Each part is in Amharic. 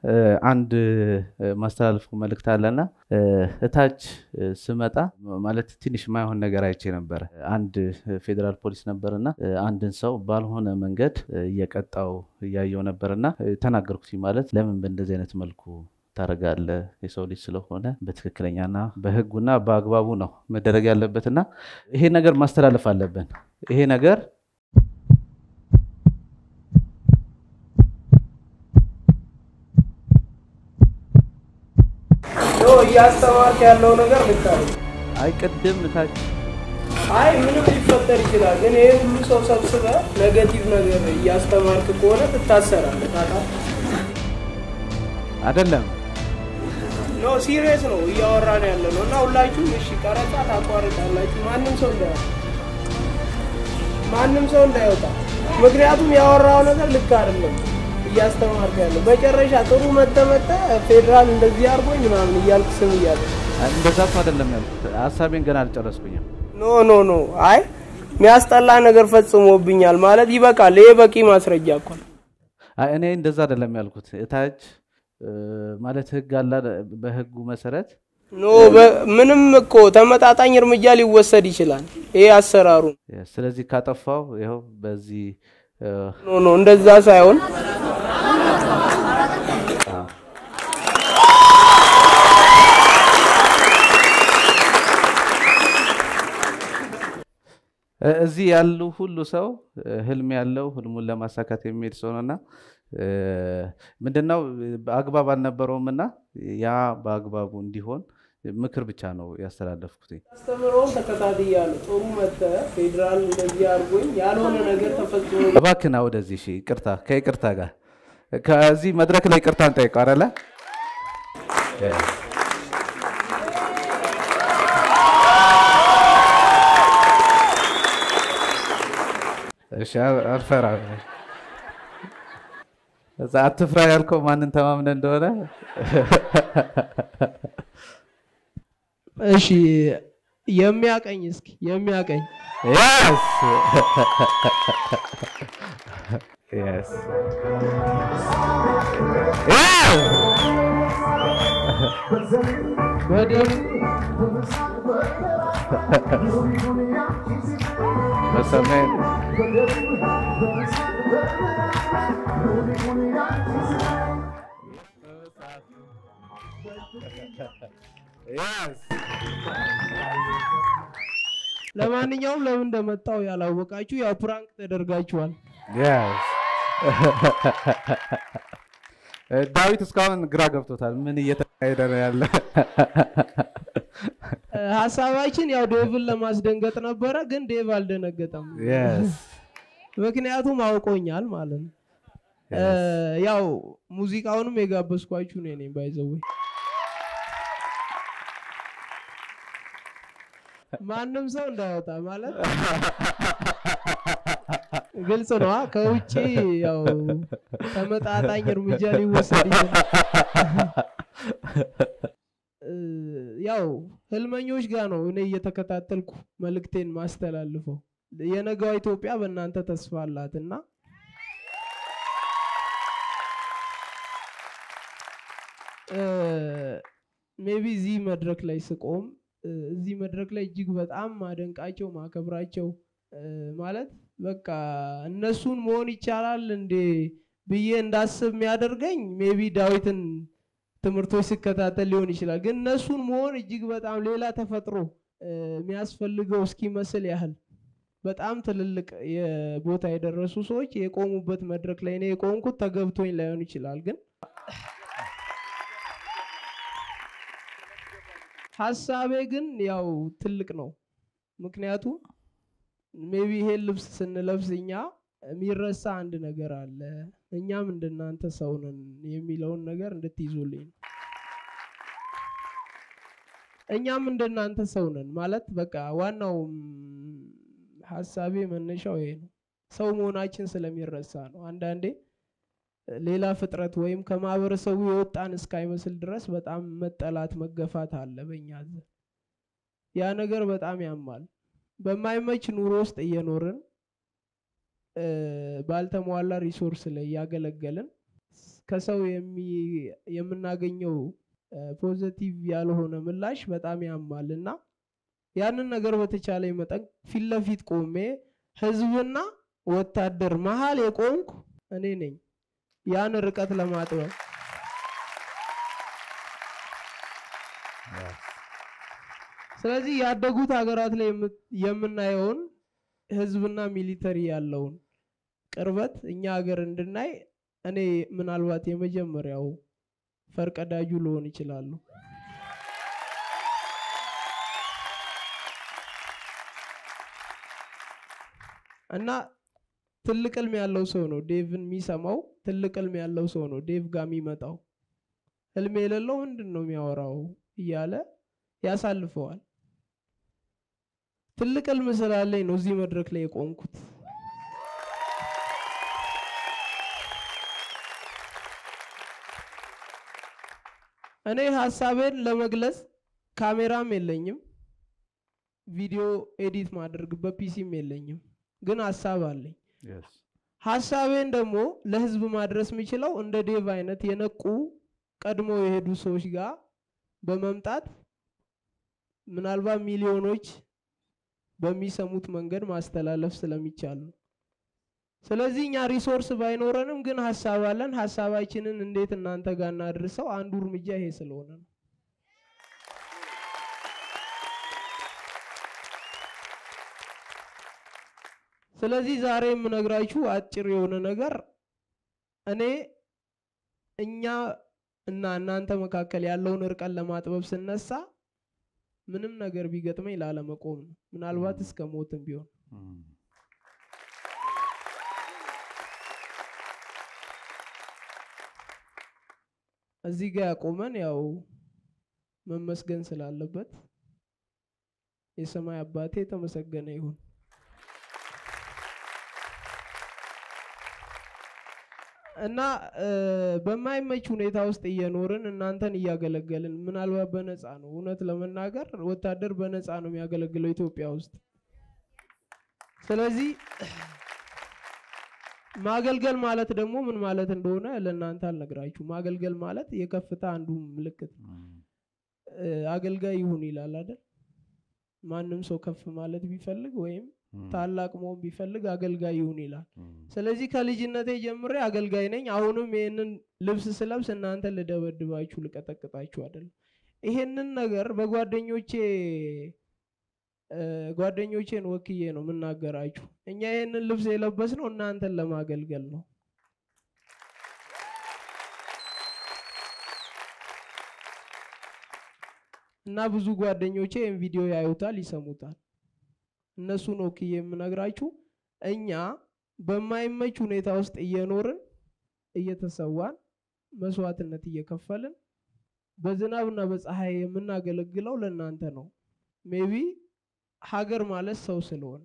አንድ ማስተላለፈው መልእክት አለና እታች ስመጣ ማለት ትንሽ የማይሆን ነገር አይቼ ነበረ። አንድ ፌዴራል ፖሊስ ነበርና አንድን ሰው ባልሆነ መንገድ እየቀጣው እያየው ነበርና ተናገርኩት። ማለት ለምን በእንደዚህ አይነት መልኩ ታደርጋለህ? የሰው ልጅ ስለሆነ በትክክለኛና በሕጉና በአግባቡ ነው መደረግ ያለበትና ይሄ ነገር ማስተላለፍ አለብን። ይሄ ነገር እያስተማርክ ያለው ነገር ልክ አይደለም። አይ ቅድም እታች አይ ምንም ሊፈጠር ይችላል፣ ግን ይሄ ሁሉ ሰው ሰብስበ ኔጌቲቭ ነገር እያስተማርክ ከሆነ ትታሰራለህ። ታውቃለህ? አይደለም ኖ ሲሪየስ ነው እያወራን ያለ ነው። እና ሁላችሁም እሺ ቀረጻ ታቋርጣላችሁ። ማንም ሰው እንዳይወጣ ማንም ሰው እንዳይወጣ፣ ምክንያቱም ያወራው ነገር ልክ አይደለም እያስተማርክ ያለው። መጨረሻ ጥሩ መተመተ ፌዴራል እንደዚህ አድርጎኝ ምናምን እያልክ ስም እያለ እንደዛ እኮ አይደለም ያልኩት። ሀሳቤን ገና አልጨረስኩኝም። ኖ ኖ ኖ አይ የሚያስጠላ ነገር ፈጽሞብኛል ማለት ይበቃል። ይሄ በቂ ማስረጃ እኮ ነው። አይ እኔ እንደዛ አይደለም ያልኩት። እታች ማለት ህግ አለ። በህጉ መሰረት ኖ ምንም እኮ ተመጣጣኝ እርምጃ ሊወሰድ ይችላል። ይሄ አሰራሩ ነው። ስለዚህ ካጠፋው ይኸው በዚህ ኖ ኖ እንደዛ ሳይሆን እዚህ ያሉ ሁሉ ሰው ህልም ያለው ህልሙን ለማሳካት የሚሄድ ሰው ነውና ምንድነው አግባብ አልነበረውም እና ያ በአግባቡ እንዲሆን ምክር ብቻ ነው ያስተላለፍኩት። አስተምረውን ተከታትያለሁ። ጥሩ መተ ፌዴራል እንደዚህ አድርጎኝ ያልሆነ ነገር ተፈጽሞ እባክና ወደዚህ እሺ፣ ይቅርታ ከይቅርታ ጋር ከዚህ መድረክ ላይ ይቅርታ እንጠይቀው አይደለ? እሺ አልፈራ እዛ አትፍራ ያልከው ማንን ተማምነ እንደሆነ እሺ የሚያቀኝ እስኪ የሚያቀኝ Yes. yes. Yeah. በደም በሰሜን Yes. ለማንኛውም ለምን እንደመጣው ያላወቃችሁ ያው ፕራንክ ተደርጋችኋል። Yes. ዳዊት እስካሁን ግራ ገብቶታል። ምን እየተካሄደ ነው ያለ? እ፣ ሀሳባችን ያው ዴቭን ለማስደንገጥ ነበረ፣ ግን ዴቭ አልደነገጠም። Yes. ምክንያቱም አውቆኛል ማለት ነው። እ፣ ያው ሙዚቃውንም የጋበዝኳችሁ እኔ ነኝ ባይዘዌ ማንም ሰው እንዳይወጣ ማለት ግልጽ ነዋ። ከውጭ ያው ተመጣጣኝ እርምጃ ሊወሰድ ይችላል። እ፣ ያው ህልመኞች ጋር ነው እኔ እየተከታተልኩ መልእክቴን ማስተላልፈው። የነገዋ ኢትዮጵያ በእናንተ ተስፋ አላት እና ሜቢ እዚህ መድረክ ላይ ስቆም እ፣ እዚህ መድረክ ላይ እጅግ በጣም ማደንቃቸው ማከብራቸው እ፣ ማለት በቃ እነሱን መሆን ይቻላል እንዴ ብዬ እንዳስብ የሚያደርገኝ ሜቢ ዳዊትን ትምህርቶች ስከታተል ሊሆን ይችላል። ግን እነሱን መሆን እጅግ በጣም ሌላ ተፈጥሮ እ፣ የሚያስፈልገው እስኪመስል ያህል በጣም ትልልቅ የቦታ የደረሱ ሰዎች የቆሙበት መድረክ ላይ እኔ የቆምኩት ተገብቶኝ ላይሆን ይችላል ግን ሀሳቤ ግን ያው ትልቅ ነው። ምክንያቱም ሜቢ ይሄን ልብስ ስንለብስ እኛ የሚረሳ አንድ ነገር አለ። እኛም እንደናንተ ሰው ነን የሚለውን ነገር እንድትይዙልኝ ነው። እኛም እንደናንተ ሰው ነን ማለት በቃ ዋናው ም፣ ሀሳቤ መነሻው ይሄ ነው። ሰው መሆናችን ስለሚረሳ ነው። አንዳንዴ ሌላ ፍጥረት ወይም ከማህበረሰቡ የወጣን እስካይመስል ድረስ በጣም መጠላት መገፋት አለ በእኛ ዘንድ። ያ ነገር በጣም ያማል። በማይመች ኑሮ ውስጥ እየኖርን እ፣ ባልተሟላ ሪሶርስ ላይ እያገለገልን ከሰው የምናገኘው ፖዘቲቭ ያልሆነ ምላሽ በጣም ያማል እና ያንን ነገር በተቻለ መጠን ፊት ለፊት ቆሜ ህዝብና ወታደር መሀል የቆምኩ እኔ ነኝ ያን ርቀት ለማጥበብ ስለዚህ ያደጉት ሀገራት ላይ የምናየውን ህዝብና ሚሊተሪ ያለውን ቅርበት እኛ ሀገር እንድናይ እኔ ምናልባት የመጀመሪያው ፈርቀዳጁ ልሆን ይችላሉ። እና ትልቅ ህልም ያለው ሰው ነው ዴቭን የሚሰማው። ትልቅ ህልም ያለው ሰው ነው ዴቭ ጋር የሚመጣው። ህልም የሌለው ምንድን ነው የሚያወራው እያለ ያሳልፈዋል። ትልቅ ህልም ስላለኝ ነው እዚህ መድረክ ላይ የቆምኩት። እኔ ሀሳቤን ለመግለጽ ካሜራም የለኝም፣ ቪዲዮ ኤዲት ማድረግበት ፒሲም የለኝም፣ ግን ሀሳብ አለኝ። ሀሳቤን ደግሞ ለህዝብ ማድረስ የሚችለው እንደ ዴቭ አይነት የነቁ ቀድሞ የሄዱ ሰዎች ጋር በመምጣት ምናልባት ሚሊዮኖች በሚሰሙት መንገድ ማስተላለፍ ስለሚቻል ነው። ስለዚህ እኛ ሪሶርስ ባይኖረንም ግን ሀሳብ አለን። ሀሳባችንን እንዴት እናንተ ጋር እናድርሰው አንዱ እርምጃ ይሄ ስለሆነ ነው። ስለዚህ ዛሬ የምነግራችሁ አጭር የሆነ ነገር እኔ እኛ እና እናንተ መካከል ያለውን እርቀን ለማጥበብ ስነሳ ምንም ነገር ቢገጥመኝ ላለመቆም ነው። ምናልባት እስከ ሞትም ቢሆን እዚህ ጋር ያቆመን ያው መመስገን ስላለበት የሰማይ አባቴ የተመሰገነ ይሁን። እና በማይመች ሁኔታ ውስጥ እየኖርን እናንተን እያገለገልን ምናልባት በነፃ ነው። እውነት ለመናገር ወታደር በነፃ ነው የሚያገለግለው ኢትዮጵያ ውስጥ። ስለዚህ ማገልገል ማለት ደግሞ ምን ማለት እንደሆነ ለእናንተ አልነግራችሁ። ማገልገል ማለት የከፍታ አንዱ ምልክት አገልጋይ ይሁን ይላል አይደል? ማንም ሰው ከፍ ማለት ቢፈልግ ወይም ታላቅ መሆን ቢፈልግ አገልጋይ ይሁን ይላል። ስለዚህ ከልጅነቴ ጀምሬ አገልጋይ ነኝ። አሁንም ይህንን ልብስ ስለብስ እናንተ ልደበድባችሁ ልቀጠቅጣችሁ አይደለም። ይሄንን ነገር በጓደኞቼ ጓደኞቼን ወክዬ ነው የምናገራችሁ። እኛ ይህንን ልብስ የለበስነው እናንተን ለማገልገል ነው። እና ብዙ ጓደኞቼ ይህን ቪዲዮ ያዩታል፣ ይሰሙታል። እነሱን ወክዬ የምነግራችሁ እኛ በማይመች ሁኔታ ውስጥ እየኖርን እየተሰዋን መስዋዕትነት እየከፈልን በዝናብና በፀሐይ የምናገለግለው ለእናንተ ነው። ሜቢ ሀገር ማለት ሰው ስለሆነ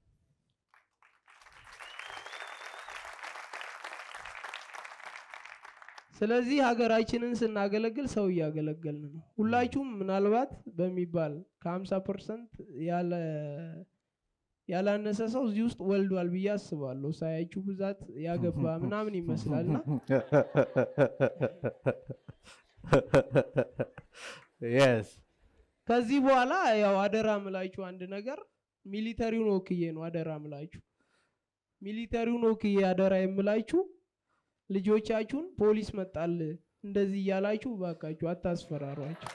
ስለዚህ ሀገራችንን ስናገለግል ሰው እያገለገልን ነው። ሁላችሁም ምናልባት በሚባል ከሀምሳ ፐርሰንት ያለ ያላነሰ ሰው እዚህ ውስጥ ወልዷል ብዬ አስባለሁ። ሳያችሁ ብዛት ያገባ ምናምን ይመስላልና ከዚህ በኋላ ያው አደራ ምላችሁ አንድ ነገር ሚሊተሪውን ወክዬ ነው አደራ ምላችሁ። ሚሊተሪውን ወክዬ አደራ የምላችሁ ልጆቻችሁን ፖሊስ መጣል እንደዚህ እያላችሁ ባካችሁ አታስፈራሯቸው።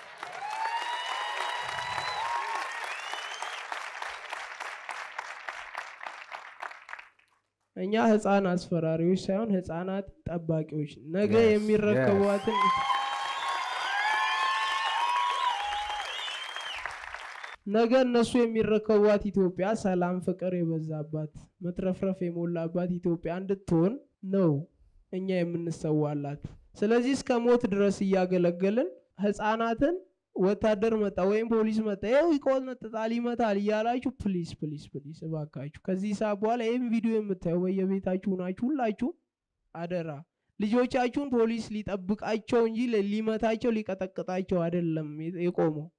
እኛ ህፃን አስፈራሪዎች ሳይሆን ህፃናት ጠባቂዎች ነገ የሚረከቧትን ነገ እነሱ የሚረከቧት ኢትዮጵያ ሰላም፣ ፍቅር የበዛባት መትረፍረፍ የሞላባት ኢትዮጵያ እንድትሆን ነው እኛ የምንሰዋላት። ስለዚህ እስከ ሞት ድረስ እያገለገልን ህፃናትን ወታደር መጣ ወይም ፖሊስ መጣ ይኸው ይቆነጥጣል ይመታል እያላችሁ ፕሊስ ፕሊስ ፕሊስ እባካችሁ ከዚህ ሰዓት በኋላ ይህም ቪዲዮ የምታየው በየቤታችሁ ናችሁ ሁላችሁ አደራ ልጆቻችሁን ፖሊስ ሊጠብቃቸው እንጂ ሊመታቸው ሊቀጠቅጣቸው አይደለም የቆመው።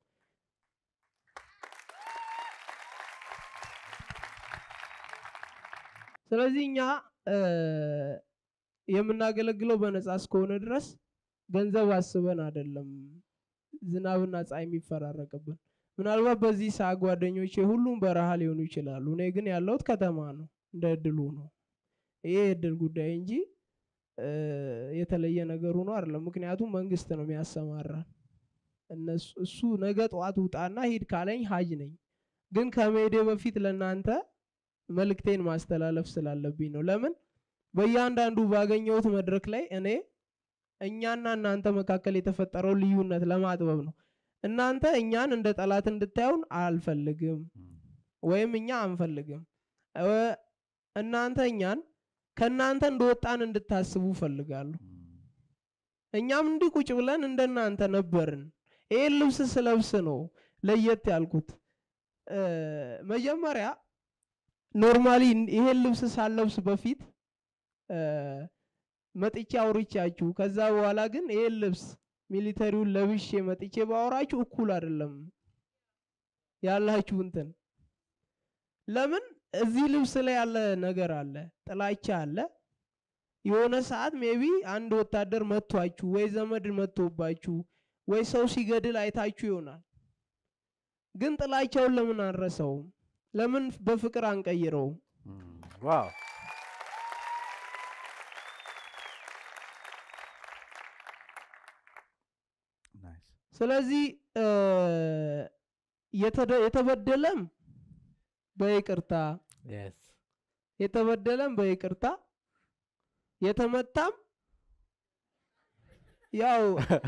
ስለዚህ እኛ የምናገለግለው በነፃ እስከሆነ ድረስ ገንዘብ አስበን አይደለም ዝናብና ፀሐይ የሚፈራረቅብን። ምናልባት በዚህ ሰዓት ጓደኞቼ ሁሉም በረሃ ሊሆኑ ይችላሉ። እኔ ግን ያለሁት ከተማ ነው። እንደ እድሉ ነው። ይሄ የእድል ጉዳይ እንጂ እ፣ የተለየ ነገሩ ነው አይደለም። ምክንያቱም መንግስት ነው የሚያሰማራን። እነሱ እሱ ነገ ጠዋት ውጣና ሂድ ካለኝ ሀጅ ነኝ። ግን ከመሄዴ በፊት ለእናንተ መልእክቴን ማስተላለፍ ስላለብኝ ነው። ለምን በእያንዳንዱ ባገኘሁት መድረክ ላይ እኔ እኛና እናንተ መካከል የተፈጠረው ልዩነት ለማጥበብ ነው። እናንተ እኛን እንደ ጠላት እንድታዩን አልፈልግም፣ ወይም እኛ አንፈልግም። እ፣ እናንተ እኛን ከእናንተ እንደወጣን እንድታስቡ ፈልጋለሁ። እኛም እንዲህ ቁጭ ብለን እንደናንተ ነበርን። ይሄን ልብስ ስለብስ ነው ለየት ያልኩት። እ፣ መጀመሪያ ኖርማሊ ይሄን ልብስ ሳለብስ በፊት እ፣ መጥቼ አውርቻችሁ ከዛ በኋላ ግን ይሄን ልብስ ሚሊተሪውን ለብሼ መጥቼ ባወራችሁ እኩል አይደለም ያላችሁ እንትን ለምን እዚህ ልብስ ላይ ያለ ነገር አለ፣ ጥላቻ አለ። የሆነ ሰዓት ሜቢ አንድ ወታደር መቷችሁ ወይ ዘመድ መቶባችሁ ወይ ሰው ሲገድል አይታችሁ ይሆናል። ግን ጥላቻውን ለምን አንረሳውም? ለምን በፍቅር አንቀይረውም? ዋው ናይስ ስለዚህ እ፣ የተደ- የተበደለም በይቅርታ የስ የተበደለም በይቅርታ የተመታም ያው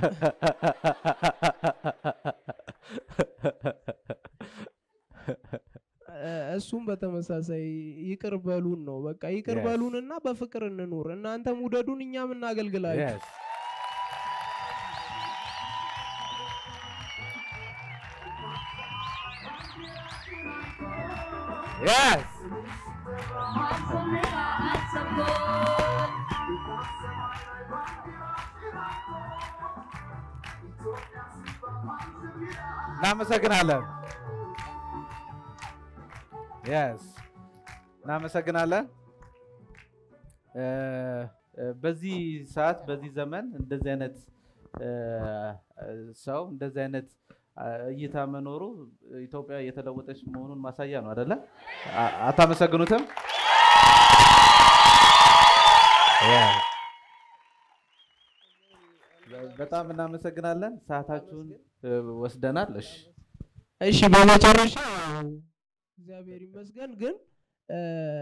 እ፣ እሱም በተመሳሳይ ይቅር በሉን ነው። በቃ ይቅር Yes. በሉንና በፍቅር እንኑር። እናንተም ውደዱን፣ እኛም እናገልግላችሁ። የስ የስ እናመሰግናለን። የስ እናመሰግናለን። እ፣ እ፣ በዚህ ሰዓት በዚህ ዘመን እንደዚህ አይነት እ፣ ሰው እንደዚህ አይነት አ፣ እይታ መኖሩ ኢትዮጵያ እየተለወጠች መሆኑን ማሳያ ነው አይደለ? አ- አታመሰግኑትም? በጣም እናመሰግናለን። ሰዓታችሁን እ፣ ወስደናል። እሺ እሺ በመጨረሻ እግዚአብሔር ይመስገን። ግን እ፣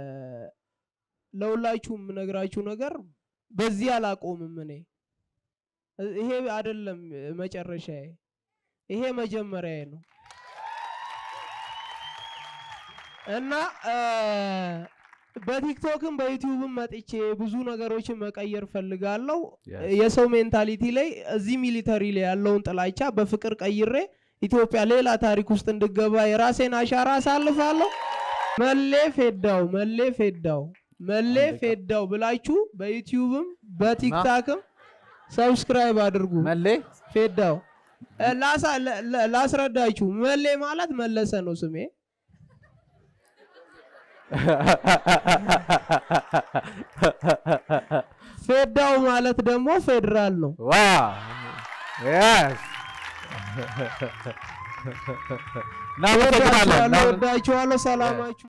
ለሁላችሁም የምነግራችሁ ነገር በዚህ አላቆምም። እኔ እ- ይሄ አይደለም መጨረሻዬ፣ ይሄ መጀመሪያዬ ነው እና እ፣ በቲክቶክም በዩቲዩብም መጥቼ ብዙ ነገሮችን መቀየር ፈልጋለሁ። Yes. የሰው ሜንታሊቲ ላይ እዚህ ሚሊተሪ ላይ ያለውን ጥላቻ በፍቅር ቀይሬ ኢትዮጵያ ሌላ ታሪክ ውስጥ እንድገባ የራሴን አሻራ አሳልፋለሁ። መሌ ፌዳው መሌ ፌዳው መሌ አንድ ቀን። ፌዳው ብላችሁ በዩቲዩብም በቲክታክም ሰብስክራይብ አድርጉ። መሌ ፌዳው እ፣ ላሳ- ለ- ለ- ላስረዳችሁ። መሌ ማለት መለሰ ነው ስሜ። ፌዳው ማለት ደግሞ ፌዴራል ነው። ዋው የስ እናመሰግናለን። ወዳችኋለሁ፣ ወዳችኋለሁ። ሰላማችሁ